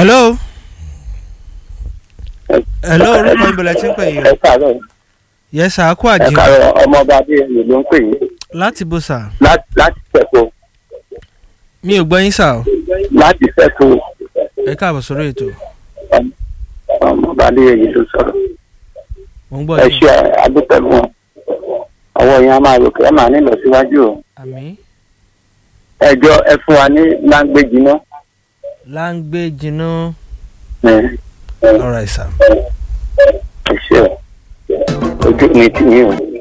hello. hello orúkọ ìbẹ̀lẹ̀ tí ń pè yín. ẹ káàárọ̀ yes sir kú ẹ àjẹ́ káàárọ̀ ọmọọba adéyẹyẹ ló ń pè yín láti bó sà láti láti fẹ́kọ̀ mi ò gbọ́ yín sà o láti fẹ́kọ̀ ẹ káàbọ̀ sórí ètò ọmọọba adéyẹyẹ ló sọ̀rọ̀ mò ń gbọ́ ẹ yín ṣe àdúpẹ́ fún wọn àwọn èèyàn máa rò pé ẹ máa nílọ síwájú o àmì ẹjọ́ ẹ fún wa ní láńgbéjì náà láńgbé jiná ẹ alright sir ẹ ṣe o ojú mi tì yín o.